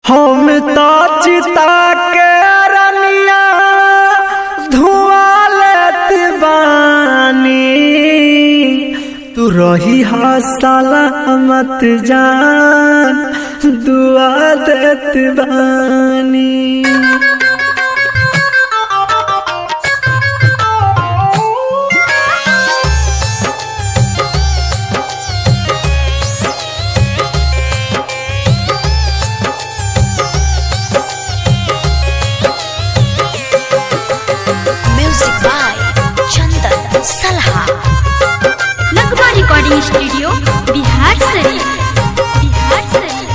हम तो चिता के रनिया धुआं लेत बानी तू रही हा सलामत जान दुआ देत बानी म्यूजिक बाय चंदन सलहा लगवा रिकॉर्डिंग स्टूडियो बिहार शरीफ बिहार शरीफ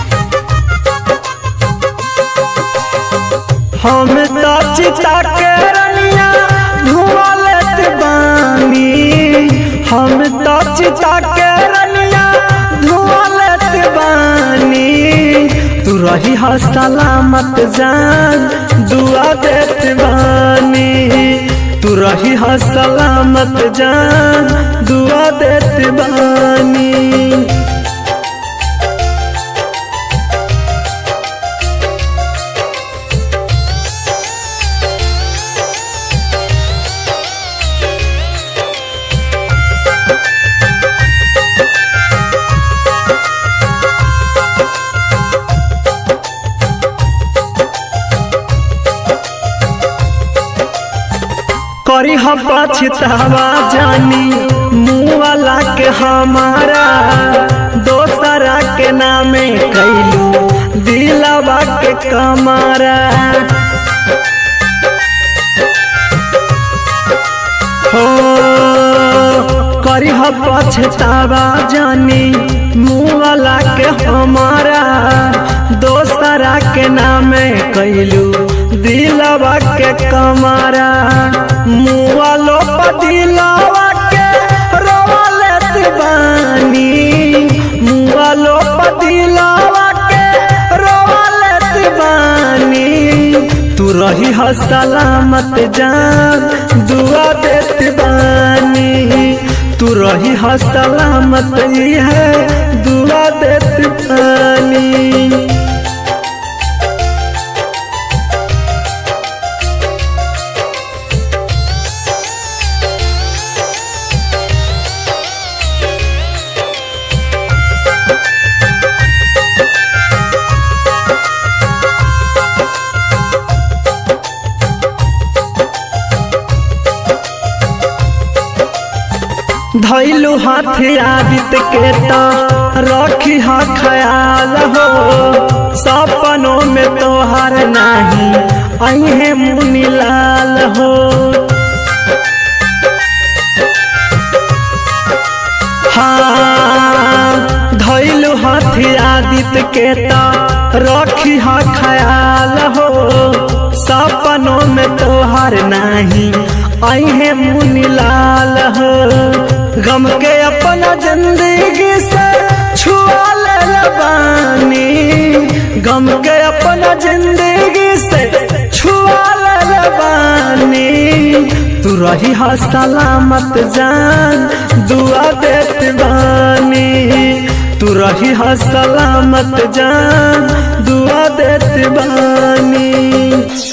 हम तो चिता के रनिया धुआं लेत बानी हम तो चिता के रनिया धुआं लेत बानी तू रही हा सलामत जान दुआ देत बानी तू रही हा सलामत जान दुआ देत बानी करी हम पछतावा जानी मुँह वाला के हमारा दोसरा के नामे कैलू दिलवा के कमारा हो करी हम पछतावा जानी मुँह वाला के हमारा दोसरा के नामे कैलू दिलवा के कमारा मुँह वालो पदिलवा के रोवा लेत बानी मुँह वालो पदिलवा के रोवा लेत बानी तू रही ह सलामत जान दुआ देत बानी तू रही ह सलामत है दुआ देत बानी धैलू हाथ आदित के तो रखी हा ख्याल हो सपनों में तोहर नहीं अहे मुनि लाल हो हाँ धैलू हाथ आदित के तो रखी हा ख्याल हो सपनों में तोहर नहीं अहे मुनि लाल हो गम के अपना जिंदगी से छुआ ले बानी गम के अपना जिंदगी से छुआ ले बानी तू रही हा सलामत जान दुआ देत बानी तू रही हा सलामत जान दुआ देत बानी